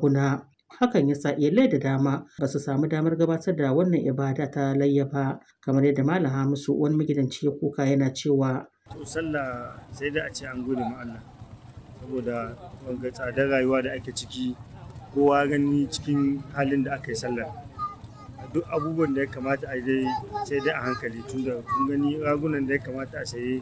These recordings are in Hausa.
raguna. Hakan ya sa iyalai da dama ba su samu damar gabatar da wannan ibada ta layya ba kamar yadda Malam Hamisu wani magidanci ya kuka yana cewa. To sallah sai da a ce an gode ma Allah saboda wanga tsadar rayuwa da ake ciki kowa gani cikin halin da aka yi sallar. Duk abubuwan da ya kamata a dai sai dai a hankali tunda kun gani ragunan da ya kamata a saye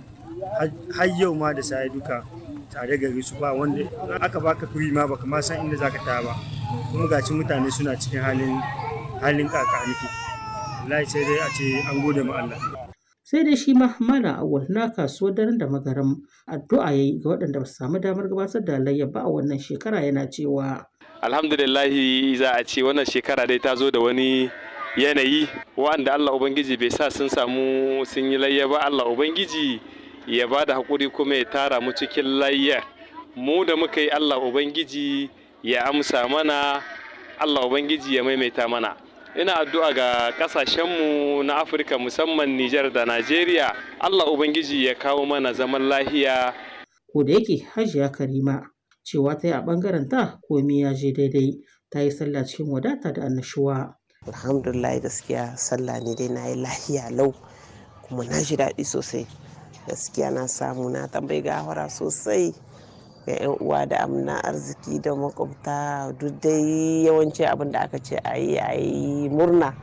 har yau ma da saye duka tare gari su ba wanda aka baka kuri ma baka ma san inda zaka taya ba kuma gaci mutane suna cikin halin halin kakaniki wallahi sai dai a ce an gode ma Allah sai dai shi ma malam awal na kasuwar daren da magaram addu'a yayi ga waɗanda ba su samu damar gabatar da layya ba a wannan shekara yana cewa alhamdulillahi za a ce wannan shekara dai ta zo da wani yanayi wanda Allah ubangiji bai sa sun samu sun yi layya ba Allah ubangiji ya ba da haƙuri kuma ya tara mu cikin layya mu da muka yi Allah ubangiji ya amsa mana Allah ubangiji ya maimaita mana ina addu'a ga kasashenmu na afirka musamman nijar da najeriya allah ubangiji ya kawo mana zaman lahiya ko da yake hajiya karima cewa ta yi a ɓangaren ta komi ya je daidai ta yi sallah cikin wadata da annashuwa alhamdulillah gaskiya sallah ne dai na yi lahiya lau kuma na ji daɗi sosai gaskiya na samu na tambayi gawara sosai ga 'yan uwa da amna arziki da makwabta duk dai yawanci abin da aka ce a yi a yi murna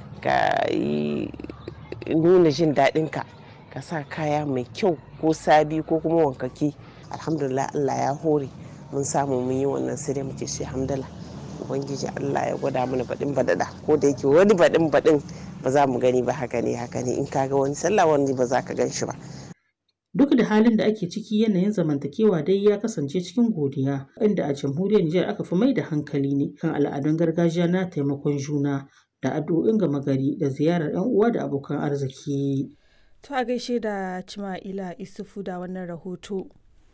ka yi nuna jin daɗinka ka sa kaya mai kyau ko sabi ko kuma wankaki alhamdulillah allah ya hore mun samu mun yi wannan sai dai muke shi hamdala ubangiji allah ya gwada mana baɗin baɗaɗa ko da yake wani baɗin baɗin ba za mu gani ba haka ne haka ne in ka ga wani sallah wani ba za ka gan shi ba Duk da halin da ake ciki yanayin zamantakewa dai ya kasance cikin godiya, inda a jamhuriyar Nijar aka fi mai da hankali ne kan al'adun gargajiya na taimakon juna da addu'o'in gama gari da ziyarar 'yan uwa da abokan arziki. To a gaishe da Cima'ila Isufu da wannan rahoto.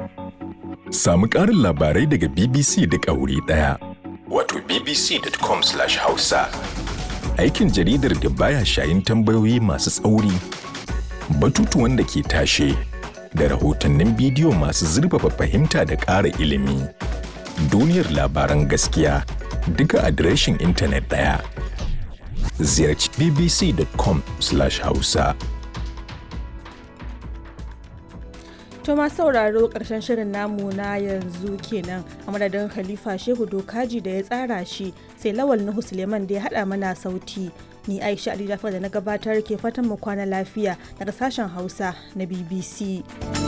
Samu ƙarin labarai daga BBC duk a wuri ɗaya. Wato bbc.com/hausa. Aikin jaridar da baya shayin tambayoyi masu tsauri, batutuwan da ke tashe, da rahotannin bidiyo masu zurfafa fahimta da ƙara ilimi. Duniyar labaran gaskiya duka adireshin intanet ɗaya. Ziyarci bbc.com/hausa. To ma sauraro ƙarshen shirin namu na yanzu kenan a madadin Khalifa Shehu Dokaji da ya tsara shi sai Lawal Nuhu Suleiman da ya haɗa mana sauti. Ni Aisha Ali Jafar da na gabatar ke fatan mu kwana lafiya daga sashen Hausa na BBC.